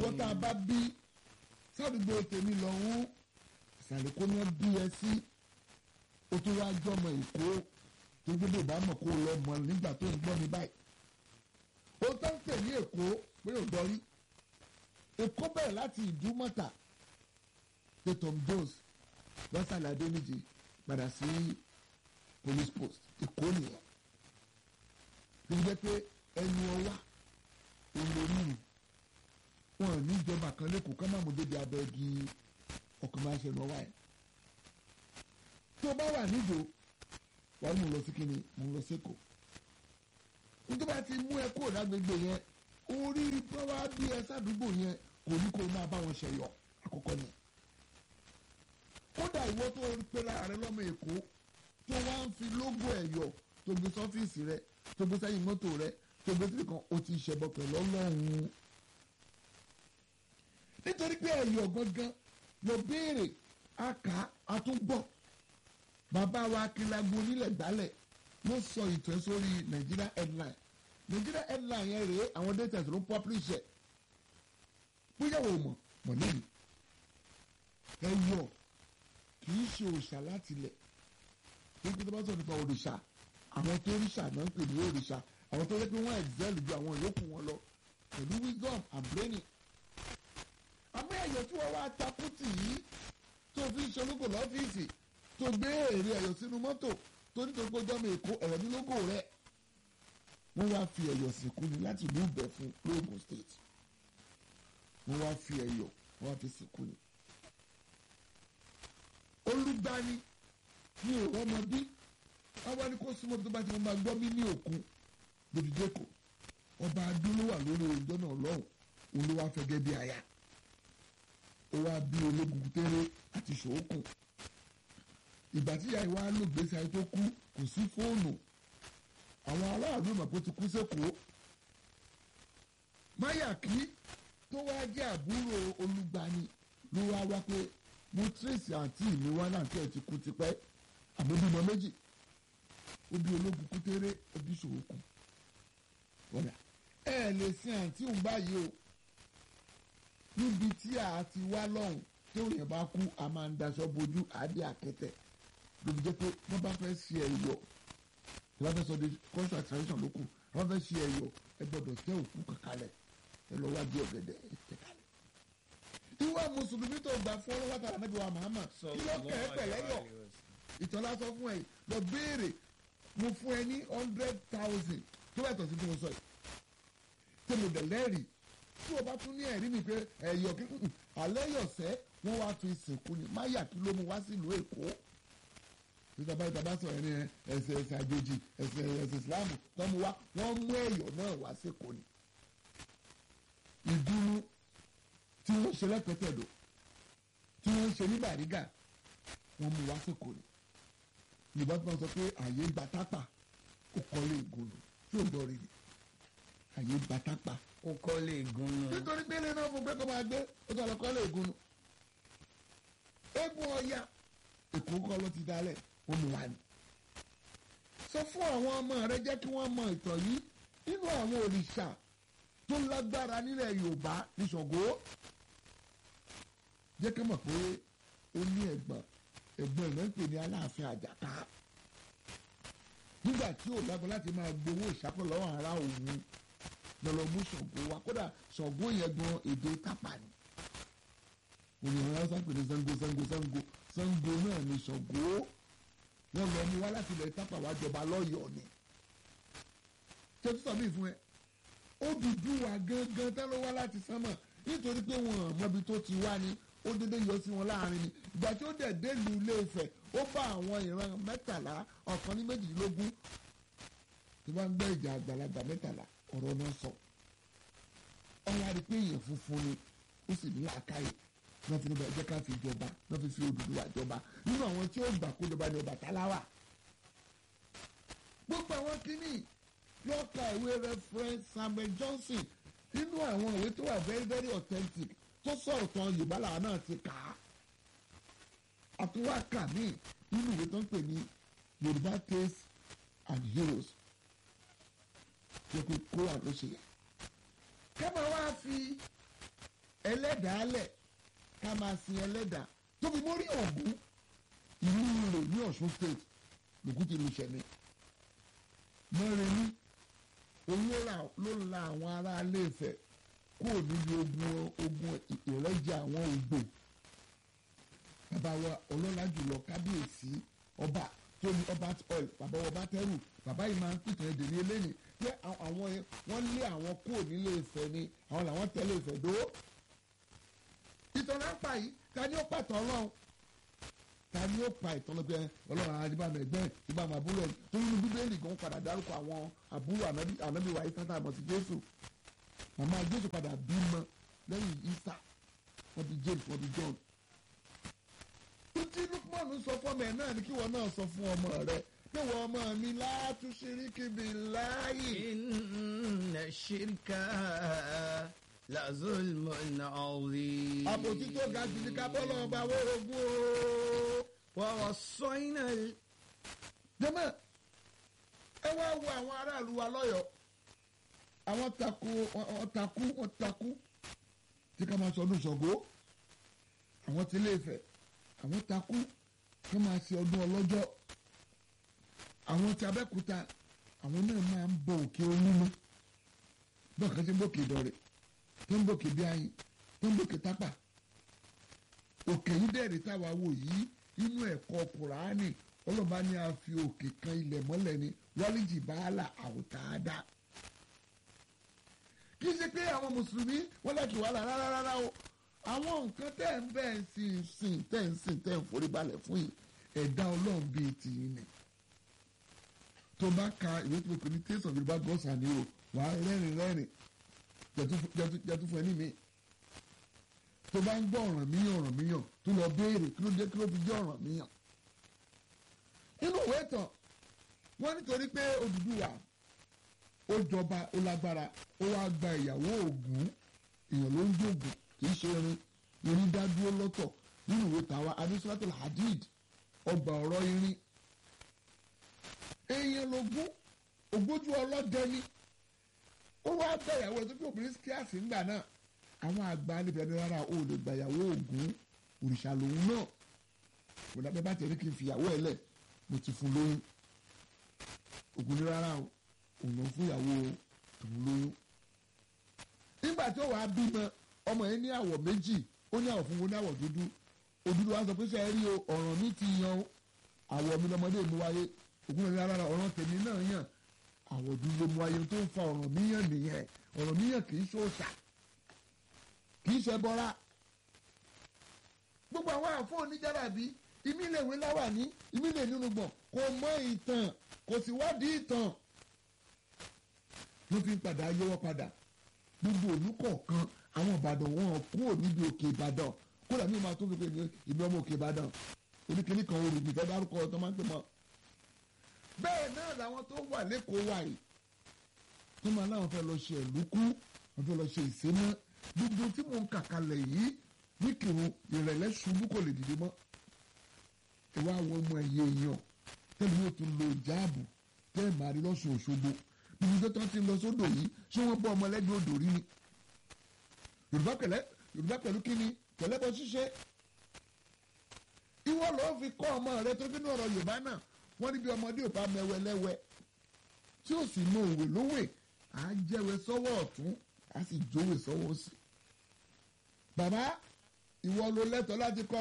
ìwọ tá a bá bí sádùúgbò tèmi lọ́hún ìsàlẹ̀ kó ní bí ẹ sí o tó wá jọmọ èkó tó gbé bá mọ̀ kó lọ mọ̀ nígbà tó ń gbọ́ mi báyìí o tó ń tẹ̀ ní èkó pé ò dọ́rí èkó bẹ̀rẹ̀ láti ìdúmọ̀tà pé Tom Jones lọ́sàlẹ̀ adéníjì padà sí police post èkó nìyẹn tó jẹ́ pé ẹnu ọwá olórí wọn ò ní ìjọba kan lẹ́kọ̀ọ́ ká má mú débi abẹ́gi ọkùnrin máa ń ṣe ẹnu ọwá yẹn tó bá wà níjò wàá mú un lọ sí kíni mú un lọ sí èkó nítorí bá ti mú ẹ kúrò lágbègbè yẹn orí báwa bí ẹ sádùúgbò yẹn kò ní kó máa bá wọn ṣẹyọ àkọ́kọ́ ni kódà ìwọ tó pe láàrin lọ́mọ èkó tó wá ń fi lógò ẹ̀yọ̀ tó gbé sọ́fíìsì rẹ tó gbé sẹ́yìn mọ́tò rẹ tó gbé síbi kan o ti ṣẹbọ pẹ̀lú ọlọ́run nítorí pé ẹ̀yọ̀ gangan lọ béèrè àká àtúngbọ̀ bàbá wa akínlágbó onílẹ̀ gbálẹ̀ ló sọ ìtàn sórí Nigeria headline Nigeria headline yẹn rèé àwọn data ló publish ẹ̀ bóyá o mọ̀ mọ̀ nínú ẹ̀yọ̀ kì í ṣe òòṣà láti ilẹ̀ nígbà tó bá sọ nípa òrìṣà àwọn tó ríṣà náà ń pè ní òrìṣà àwọn tó yẹ pé wọ́n excel ju àwọn yòókù wọn lọ pẹ̀lú wisdom and brainy. àmọ́ ẹ̀yọ̀ tí wọ́n wá takú tì yí tó fi ń ṣológo lọ́fíìsì tó gbé èrè ẹ̀yọ̀ sínú mọ́tò tó nítorí pé ọjọ́ mi èkó ẹ̀rọ ní lógò rẹ̀ wọ́n wá fi ẹ̀yọ̀ sìnkú ni láti ìlú ìbẹ̀fún lóògùn state wọ́n wá fi ẹ̀yọ̀ wọ́n wá fi sìnkú ni olùgbani ní òwò ọmọdé àwọn ni kò súnmọ́ tó bá ti máa gbọ́ mí ní òkun lójúdẹ́kọ̀ ọba adúló wà lórí ọjọ́ náà lọ́hùn òun ló wá fẹ́gẹ́ bí aya ó wá bí ológun tẹ́rẹ́ àti ṣòókùn ìgbà tí ìyá ìwà ló gbèsè ayé tó kú kò sí fóònù àwọn aráàlú ìmọ̀pọ̀ ti kú sẹ́kọ̀ọ́ máyàkí tó wá jẹ́ àbúrò olùgbani ló wá wá pé mo tírèsì àǹtí mi wá náà tí ẹ ti kú tipẹ́ àbóbímọ méjì ó bí ológun kútéré ó bí ṣòwòkù wọ́dà ẹ lè sin àǹtí òun báyìí o níbi tí a ti wá lọ́hùn tí òyìn bá kú a máa ń daṣọ bojú àdé àkẹtẹ lóbi jẹ́ pé wọ́n bá fẹ́ ṣe ẹ̀yọ̀ tí wọ́n fẹ́ sọ de cultural tradition ló kù wọ́n fẹ́ ṣe ẹ̀yọ̀ ẹ gbọ́dọ̀ tẹ òkú kankalẹ̀ ẹ lọ wá di ọ̀gẹ̀dẹ̀ ẹ tẹ kalẹ̀ ìwà mùsùlùmí tó gbà fún ọlọ́wọ́ tàbí ànábì wa Muhammad kí ló kẹ́ ẹ pẹ̀lẹ́ yọ ìtọ́lá sọ fún ẹ lọ béèrè mo fún ẹ ní hundred thousand tó bá tọ̀ sí tí mo sọ yìí tí mo dẹ̀ lẹ́rìí tí o bá tún ní ẹ̀rí mi pé ẹ̀yọ̀ kí alẹ́ yọ̀sẹ́ wọ́n wá fi sìnkú ni máyà kí ló mú wá sílùú Èkó ìjọba ìjọba sọ ẹni ẹsẹ̀ ẹsẹ̀ àjèjì ẹsẹ̀ ẹsẹ̀ Ìsìlámù tó mú wá wọ́n mú ẹ̀yọ̀ náà wá sí Èkó ni ìdúró tí wọ́n ṣe lẹ́pẹ̀tẹ̀dọ̀ tí wọ́n ṣe ní Bàrígà wọ́n mú wá sóko ni ìbọn tí wọ́n sọ pé àyè gba tápà ó kọ́lé ìgúnnu tí ò gbọ́ rí ni àyè gba tápà. ó kọ́lé ìgúnnu. nítorí pé ilé náà fún pé kó máa gbé ó tọ́ lọ kọ́lé ìgúnnu. eégún ọya èkó kọ́ ló ti dálẹ̀ wọ́n mú wá ni. sọ fún àwọn ọmọ rẹ jẹ́ kí wọ́n mọ ìtàn yìí nínú àwọn òrìṣà tó lágbára nílẹ̀ Yorùbá ní Ṣàngó jẹ́ kí mọ̀ pé ó ní ẹ̀gbọ́n ẹ̀gbọ́n ìlú ń pè ní Aláàfin Àjàká nígbà tí ò lágbọ́n láti máa gbowó ìṣàkóso lọ́wọ́ ara òun lọ́lọ́ mú Ṣàngó wa kódà Ṣàngó yẹn gan èdè tápà ni òyìnbó wọn sá pè ní Ṣàngó Ṣàngó Ṣàngó Ṣàngó náà ní Ṣàngó wọn lọ mú wá láti ilẹ̀ tápà wá jọba lọ́yọ̀ọ́ ni ṣé tó sọ mí fún ẹ Odùduwà gangan tá ló wá láti sánmọ̀ nítorí pé wọn mọbi tó ti wá ni ó dédé yọ sí wọn láàrin ni ìgbà tí ó dẹ̀ délùú Ilé Ifẹ̀ ó bá àwọn ìran mẹ́tàlá ọ̀kan ní méjìlélógún tí wọ́n ń gbé ìjà àgbàlagbà mẹ́tàlá ọ̀rọ̀ náà sọ ọ̀rọ̀ àti pé èèyàn funfun ni ó sì ní làákàyè wọ́n fi níbẹ̀ jẹ́ ká fi jọba wọ́n fi fi Odùduwà jọba nínú àwọn tí ó gbà kó jọba ní Ọbàtálá wà gbogbo àwọn kìíní lọ́ọ̀ka ìwé reference Samuel Johnson nínú àwọn ìwé tó wà very very authentic tó sọ̀rọ̀ tán Yorùbá làwọn náà ti kà á àtúwákà míì nínú ìwé tó ń pè ní Yorùbá tales and heroes tó kó kó wà ló ṣe yẹ. kẹ́mọ̀ wá fi ẹlẹ́dàá lẹ̀ ká máa sin ẹlẹ́dàá tó fi mórí Ògún ìlú rẹ̀ ní Ọ̀ṣun state lògùn ti lu ṣẹ̀mí mọ́rin ní òun ló la àwọn ará ilé Ifẹ̀ kúrò níbi ogun ogun ìrẹ́jẹ àwọn Ògbò bàbá wa ọlọ́lá jùlọ kábíyèsí ọba tó ní ọba oil bàbá wa bá tẹ́rù bàbá yìí máa ń pìtàn èdè ní eléyìí pé àwọn wọ́n lé àwọn kúrò nílé Ifẹ̀ ni àwọn làwọn tẹ̀lé Ifẹ̀ dó ìtàn náà pa yìí ta ni ó pàtàn Ọlọ́run ta ni ó pa ìtàn lọ́gbẹ́ Ọlọ́run adébàmọ̀ ẹgbẹ́ ìbámu àbúrò ẹ̀ tó nínú bíbélì gan padà dárúkọ àwọn àbúrò ànábì wa Ìsá tá a mọ̀ sí Jésù màmá Jésù padà bímọ lẹ́yìn Ìsá wọ́n bí James wọ́n bí John tí Lukman sọ fọmọ ẹ náà ni kí wọn náà sọ fún ọmọ rẹ pé wọn ọmọ mi látúnṣiríkì billahi. inna shirka la zulmun azim. àpótí tó ga jù ní kábọ́lọ̀ ọba wórogún o. wa wassayna. jẹ́mọ̀ ẹ wá wo àwọn aráàlú wa lọ́yọ̀ọ́ àwọn takú wọ́n takú wọ́n takú tí ká máa sọ ọdún Ṣàngó àwọn tí Ilé Ifẹ̀ àwọn takú kí máa ṣe ọdún ọlọ́jọ́ àwọn tí Abẹ́òkúta àwọn náà máa ń bọ òkè olúmọ bọ́ọ̀ kan ṣe ń bòkè ìdọ̀rẹ̀ tó ń bòkè bí ayin tó ń bòkè tápà òkè yìí dẹ̀rẹ̀ táwa wò yìí inú ẹ̀kọ́ Kùránì ọlọ́ba ní a fi òkè kan ilẹ̀ mọ́lẹ̀ ni wálíjì bàálà àwòtáadá kì í ṣe pé àwọn mùsùlùmí wọ́n láti wàhálà rárá rárá o àwọn nǹkan tẹ́ ń bẹ́ẹ̀ ń sìn sìn tẹ́ ń sìn tẹ́ ń forí balẹ̀ fún yìí ẹ̀dá ọlọ́run bíi tìyín ni. tó bá ka ìwé tó pè ní taste of Yorùbá gods and hero wàá rẹ́rìn rẹ́rìn jẹ́tú fún ẹni mi. tó bá ń gbọ́ ọ̀ràn míyàn ọ̀ràn míyàn tó lọ béèrè kí ló dé kí ló fi jẹ́ ọ̀ràn míyàn. inú ìwé ìtàn wọ́n nítorí pé Odùduwà ó jọba ó lágbára ó wá gba ìyàwó Ògún èèyàn ló ń jòògùn kì í ṣe irin irin dá dúró lọ́tọ̀ nínú ìwé tàwa adésúlátò hadid ọgbà ọ̀rọ̀ irin èèyàn lógún ògbójú ọlọ́dẹ ni ó wá gbàyàwó ẹ̀ tó kí obìnrin kíáàsì ńgbà náà àwọn àgbà níbẹ̀ ní rárá o lè gbàyàwó Ògún òrìṣà lòun náà kò dábẹ́ bá tẹ̀lé kí n fìyàwó ẹ̀ lẹ̀ mo ti fún lóyún Ògún ní rárá o òun ló fún ìyàwó tòun lóyún nígbà tí ó wàá bímọ ọmọ yẹn ní àwọ̀ méjì ó ní àwọ̀ funfun ní àwọ̀ dúdú òdúdú wa sọ pé ṣe é rí o ọ̀ràn mi ti yan o àwọ̀ mi lọmọdé mi wáyé ògùn rẹ̀ rárá ọ̀ràn tèmi náà yàn àwọ̀ dúdú ló mu wáyé tó ń fa ọ̀ràn mi yàn nìyẹn ọ̀ràn mi yàn kì í ṣòṣà kì í ṣe bọ́ra gbogbo àwọn àfọ oníjàràbí ìmí lè wé láwà ní ìmí lè nínú gbọ̀n kò mọ ìtàn kò sì wádìí ìtàn ló fi ń padà yọwọ́ padà gbogbo òlú kọ̀ọ̀kan àwọn ìbàdàn wọn kúrò níbi òkè ìbàdàn kódà ní ìmáa tó fi pé ní ìlú ọmọ òkè ìbàdàn oníkìní kan orò nìfẹ́ dárúkọ ọ̀tọ́ máa ń pè mọ́. bẹ́ẹ̀ náà làwọn tó wà lẹ́kọ̀ọ́ wà yìí tó máa láwọn fẹ́ lọ ṣe ẹ̀lúkú wọ́n fẹ́ lọ ṣe ìséná gbogbo tí mò ń kà kalẹ̀ yìí ní kírun ìrẹ̀lẹ̀ ṣubú kò lè dìde mọ́. ìwà àwọn ọmọ ẹ̀yẹ èèyàn tẹ́lẹ̀ yóò tún lo ìjáàbù tẹ́ẹ̀ máa rí lọ́sùn òṣogbo gbogbo tó ti lọ sódò yìí ṣé wọ́n bọ́ ọmọ lẹ́gbẹ̀ẹ́ odò rí ni yorùbá pẹ̀lẹ́ yorùbá pẹ̀lú kíni pẹ̀lẹ́ bọ́ ṣíṣe ìwọ ló fi kọ́ ọmọ rẹ tó bínú ọ̀rọ̀ yorùbá náà wọ́n níbi ọmọdé ò bá mẹwẹ lẹ́wẹ tí ó sì mọ òwe lówè á jẹ́wé sọ́wọ́ ọ̀tún á sì jówè sọ́wọ́ òsì bàbá ìwọ ló lẹ́tọ̀ọ́ láti kọ́